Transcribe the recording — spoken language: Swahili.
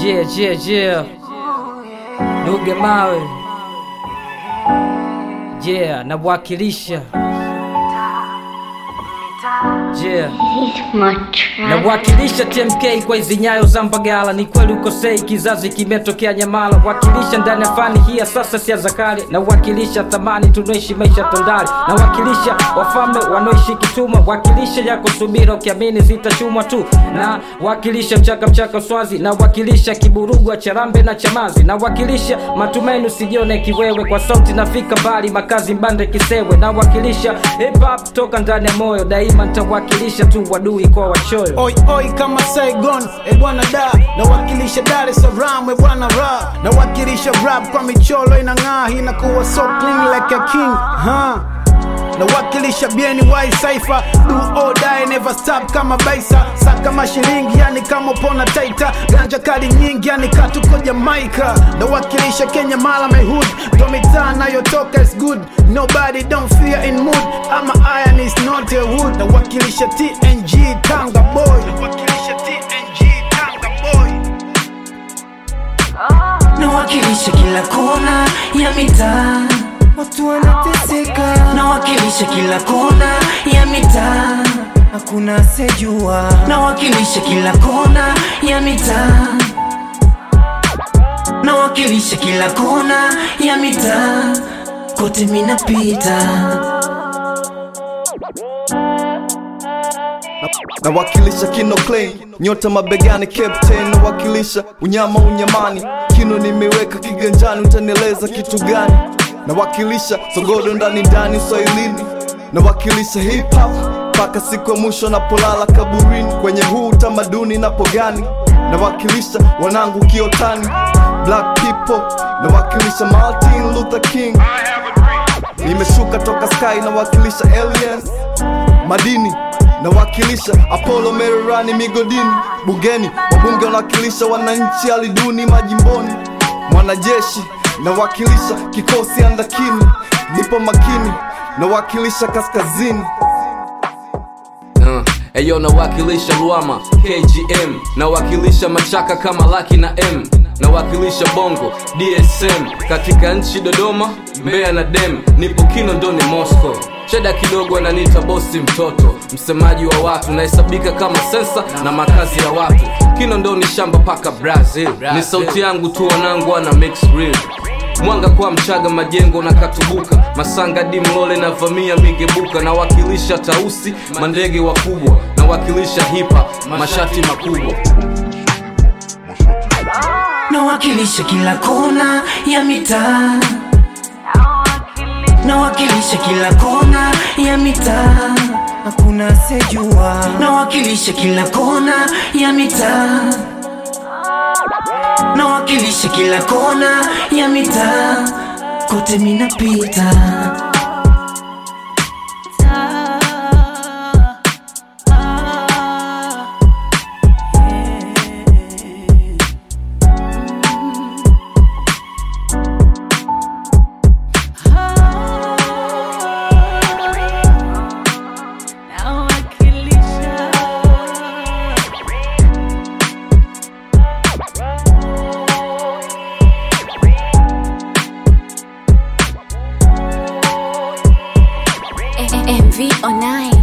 Yeah, yeah, yeah. Nuge mawe. Yeah, nawakilisha. Yeah. Nawakilisha TMK kwa hizi nyayo za Mbagala, ni kweli ukosei, kizazi kimetokea Nyamala. Wakilisha ndani ya fani hii ya sasa, sia za kale. Nawakilisha thamani, tunaishi maisha tondari. Nawakilisha wafalme wanaoishi kituma, wakilisha yako subira, ukiamini zitachumwa tu. Na wakilisha mchaka mchaka swazi, nawakilisha kiburugwa charambe na chamazi. Nawakilisha matumaini, usijione kiwewe, kwa sauti nafika mbali, makazi mbande kisewe. Nawakilisha hip hop toka ndani ya moyo, daima nitawakilisha tu wadui kwa wachoyo. Oi oi kama Saigon, e bwana da nawakilisha Dar es Salaam, e bwana ra nawakilisha rap kwa michoro inang'aa, inakuwa so clean like a king huh? nawakilisha BNY Cypher, do or die never stop kama baisa saka mashilingi yani kama upona taita ganja kali nyingi yani katuko Jamaica nawakilisha Kenya mala my hood ndo mitaa nayotoka is good nobody don't fear in mood ama iron is not a wood nawakilisha TNG Tanga boy nawakilisha TNG Tanga boy nawakilisha kila kona ya mitaa, watu wanateseka. Nawakilisha kila kona ya mitaa, hakuna sejua. Nawakilisha kila kona ya mitaa, nawakilisha kila kona ya mitaa, kote minapita. nawakilisha kino clean nyota mabegani captain nawakilisha unyama unyamani kino nimeweka kiganjani utanieleza kitu gani nawakilisha sogodo ndani ndani swahilini nawakilisha hip hop mpaka siku ya mwisho napolala kaburini kwenye huu utamaduni napogani nawakilisha wanangu kiotani black people nawakilisha martin luther king nimeshuka toka sky nawakilisha aliens madini nawakilisha apollo mererani migodini bungeni wabunge wanawakilisha wananchi aliduni majimboni mwanajeshi nawakilisha kikosi andakini nipo makini nawakilisha kaskazini Uh, Eyo nawakilisha Luama KGM nawakilisha Machaka kama Laki na M nawakilisha Bongo DSM katika nchi Dodoma, Mbeya na Dem, nipo Kinondoni Moscow. Sheda kidogo ananiita bosi mtoto, msemaji wa watu, nahesabika kama sensa na makazi ya watu. Kinondoni shamba paka Brazil, ni sauti yangu tu, wanangu wana mix real mwanga kwa mchaga majengo na katubuka masanga di mlole na vamia migebuka nawakilisha tausi mandege wakubwa nawakilisha hipa mashati makubwa nawakilisha kila kona ya mitaa, nawakilisha kila kona ya mitaa, hakuna sejua. Nawakilisha kila kona ya mitaa, nawakilisha kila kona ya mitaa, kote minapita. MV online.